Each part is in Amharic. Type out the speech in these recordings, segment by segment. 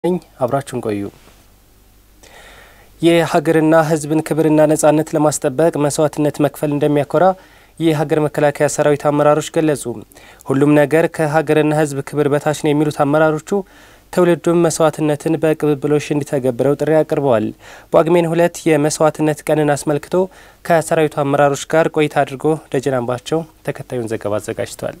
ነኝ። አብራችሁን ቆዩ። የሀገርና ሕዝብን ክብርና ነጻነት ለማስጠበቅ መስዋዕትነት መክፈል እንደሚያኮራ የሀገር መከላከያ ሰራዊት አመራሮች ገለጹ። ሁሉም ነገር ከሀገርና ሕዝብ ክብር በታች ነው የሚሉት አመራሮቹ ትውልዱም መስዋዕትነትን በቅብብሎሽ እንዲተገብረው ጥሪ አቅርበዋል። ጳጉሜን ሁለት የመስዋዕትነት ቀንን አስመልክቶ ከሰራዊቱ አመራሮች ጋር ቆይታ አድርጎ ደጀን አምባቸው ተከታዩን ዘገባ አዘጋጅቷል።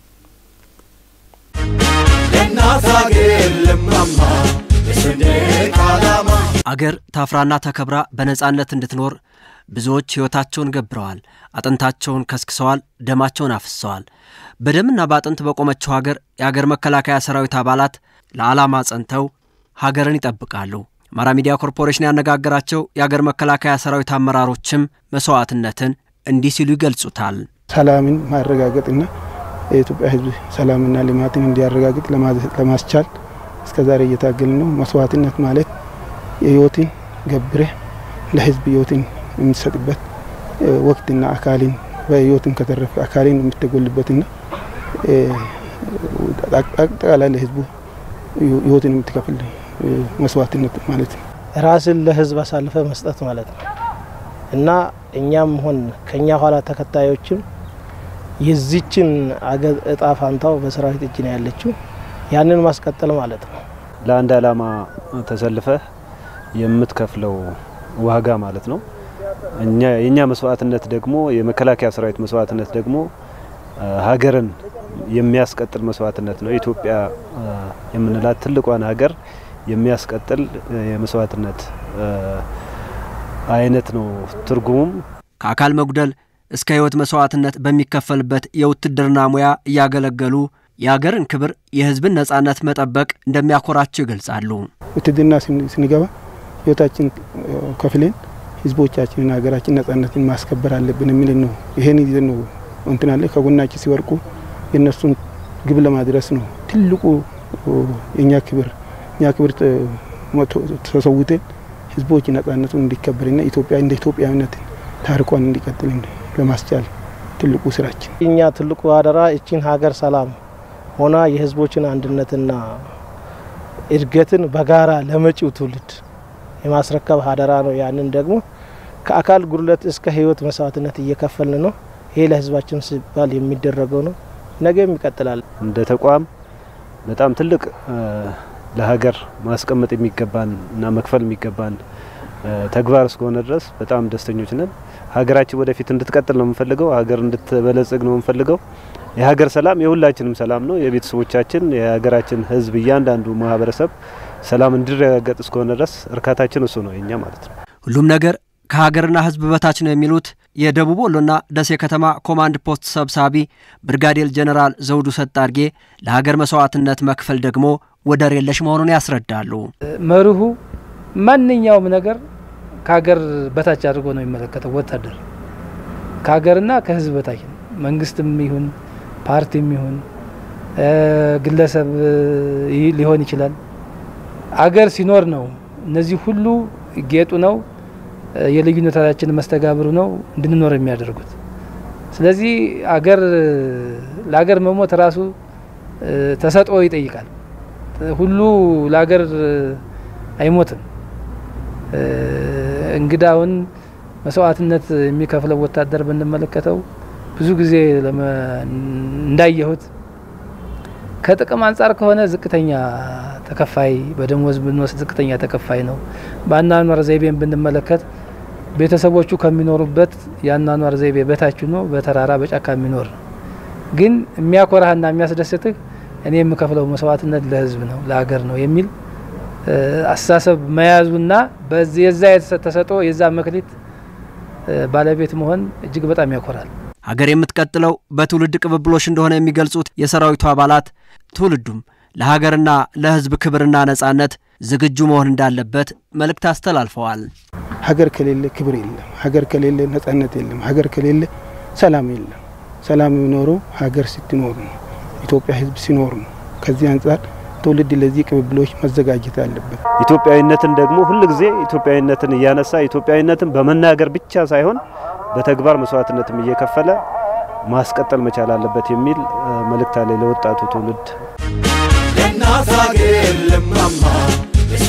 አገር ታፍራና ተከብራ በነጻነት እንድትኖር ብዙዎች ሕይወታቸውን ገብረዋል፣ አጥንታቸውን ከስክሰዋል፣ ደማቸውን አፍሰዋል። በደምና በአጥንት በቆመችው ሀገር የአገር መከላከያ ሰራዊት አባላት ለዓላማ ጸንተው ሀገርን ይጠብቃሉ። አማራ ሚዲያ ኮርፖሬሽን ያነጋገራቸው የአገር መከላከያ ሰራዊት አመራሮችም መስዋዕትነትን እንዲህ ሲሉ ይገልጹታል። ሰላምን ማረጋገጥና የኢትዮጵያ ሕዝብ ሰላምና ልማትን እንዲያረጋግጥ ለማስቻል እስከ ዛሬ እየታገልን ነው። መስዋዕትነት ማለት የህይወትን ገብረ ለህዝብ ህይወትን የምትሰጥበት ወቅትና አካልን በህይወትን ከተረፈ አካልን የምትጎልበትና አጠቃላይ ለህዝቡ ህይወትን የምትከፍል መስዋዕትነት ማለት ነው። ራስን ለህዝብ አሳልፈ መስጠት ማለት ነው እና እኛም ሆን ከኛ ኋላ ተከታዮችም የዚችን አገር እጣ ፋንታው በሰራዊት እጅ ነው ያለችው። ያንን ማስቀጠል ማለት ነው። ለአንድ ዓላማ ተሰልፈህ የምትከፍለው ዋጋ ማለት ነው። እኛ የኛ መስዋዕትነት ደግሞ የመከላከያ ሰራዊት መስዋዕትነት ደግሞ ሀገርን የሚያስቀጥል መስዋዕትነት ነው። ኢትዮጵያ የምንላት ትልቋን ሀገር የሚያስቀጥል የመስዋዕትነት አይነት ነው። ትርጉሙም ከአካል መጉደል እስከ ህይወት መስዋዕትነት በሚከፈልበት የውትድርና ሙያ እያገለገሉ የአገርን ክብር የህዝብን ነጻነት መጠበቅ እንደሚያኮራቸው ይገልጻሉ። ውትድርና ስንገባ ህይወታችን ከፍለን ህዝቦቻችንን ሀገራችን ነጻነትን ማስከበር አለብን የሚል ነው። ይሄን ይዘን ነው እንትን አለ ከጎናችን ሲወርቁ የእነሱን ግብ ለማድረስ ነው ትልቁ የእኛ ክብር እኛ ክብር ተሰውተን ህዝቦች ነጻነቱን እንዲከበርና ኢትዮጵያ እንደ ኢትዮጵያዊነት ታሪኳን እንዲቀጥል ለማስቻል ትልቁ ስራችን እኛ ትልቁ አደራ እቺን ሀገር ሰላም ሆና የህዝቦችን አንድነትና እድገትን በጋራ ለመጪው ትውልድ የማስረከብ አደራ ነው። ያንን ደግሞ ከአካል ጉድለት እስከ ህይወት መስዋዕትነት እየከፈልን ነው። ይሄ ለህዝባችን ሲባል የሚደረገው ነው። ነገም ይቀጥላል። እንደ ተቋም በጣም ትልቅ ለሀገር ማስቀመጥ የሚገባን እና መክፈል የሚገባን ተግባር እስከሆነ ድረስ በጣም ደስተኞች ነን። ሀገራችን ወደፊት እንድትቀጥል ነው የምንፈልገው። ሀገር እንድትበለጽግ ነው የምንፈልገው። የሀገር ሰላም የሁላችንም ሰላም ነው። የቤተሰቦቻችን፣ የሀገራችን ህዝብ፣ እያንዳንዱ ማህበረሰብ ሰላም እንዲረጋገጥ እስከሆነ ድረስ እርካታችን እሱ ነው የኛ ማለት ነው። ሁሉም ነገር ከሀገርና ህዝብ በታች ነው የሚሉት የደቡብ ወሎና ደሴ ከተማ ኮማንድ ፖስት ሰብሳቢ ብርጋዴር ጀኔራል ዘውዱ ሰጣርጌ ለሀገር መስዋዕትነት መክፈል ደግሞ ወደር የለሽ መሆኑን ያስረዳሉ። መርሁ ማንኛውም ነገር ከሀገር በታች አድርጎ ነው የሚመለከተው። ወታደር ከሀገርና ከህዝብ በታች ነው። መንግስትም ይሁን ፓርቲም ይሁን ግለሰብ ሊሆን ይችላል። አገር ሲኖር ነው እነዚህ ሁሉ ጌጡ ነው የልዩነታችን መስተጋብሩ ነው እንድንኖር የሚያደርጉት። ስለዚህ አገር ለአገር መሞት ራሱ ተሰጥኦ ይጠይቃል። ሁሉ ለአገር አይሞትም። እንግዳውን መስዋዕትነት የሚከፍለው ወታደር ብንመለከተው ብዙ ጊዜ እንዳየሁት ከጥቅም አንጻር ከሆነ ዝቅተኛ ተከፋይ በደሞዝ ብንወስድ ዝቅተኛ ተከፋይ ነው። በአኗኗር ዘይቤን ብንመለከት ቤተሰቦቹ ከሚኖሩበት የአኗኗር ዘይቤ በታች ነው፣ በተራራ በጫካ የሚኖር ነው። ግን የሚያኮራህና የሚያስደስትህ እኔ የምከፍለው መስዋዕትነት ለህዝብ ነው ለሀገር ነው የሚል አስተሳሰብ መያዙና የዛ ተሰጥኦ የዛ መክሊት ባለቤት መሆን እጅግ በጣም ያኮራል። ሀገር የምትቀጥለው በትውልድ ቅብብሎሽ እንደሆነ የሚገልጹት የሰራዊቱ አባላት ትውልዱም ለሀገርና ለህዝብ ክብርና ነጻነት ዝግጁ መሆን እንዳለበት መልእክት አስተላልፈዋል። ሀገር ከሌለ ክብር የለም። ሀገር ከሌለ ነጻነት የለም። ሀገር ከሌለ ሰላም የለም። ሰላም የሚኖረው ሀገር ስትኖር ነው። ኢትዮጵያ ህዝብ ሲኖር ነው። ከዚህ አንጻር ትውልድ ለዚህ ቅብብሎች መዘጋጀት አለበት። ኢትዮጵያዊነትን ደግሞ ሁልጊዜ ኢትዮጵያዊነትን እያነሳ ኢትዮጵያዊነትን በመናገር ብቻ ሳይሆን በተግባር መስዋዕትነትም እየከፈለ ማስቀጠል መቻል አለበት የሚል መልእክት አለ ለወጣቱ ትውልድ። የእናት ሀገር ልማማ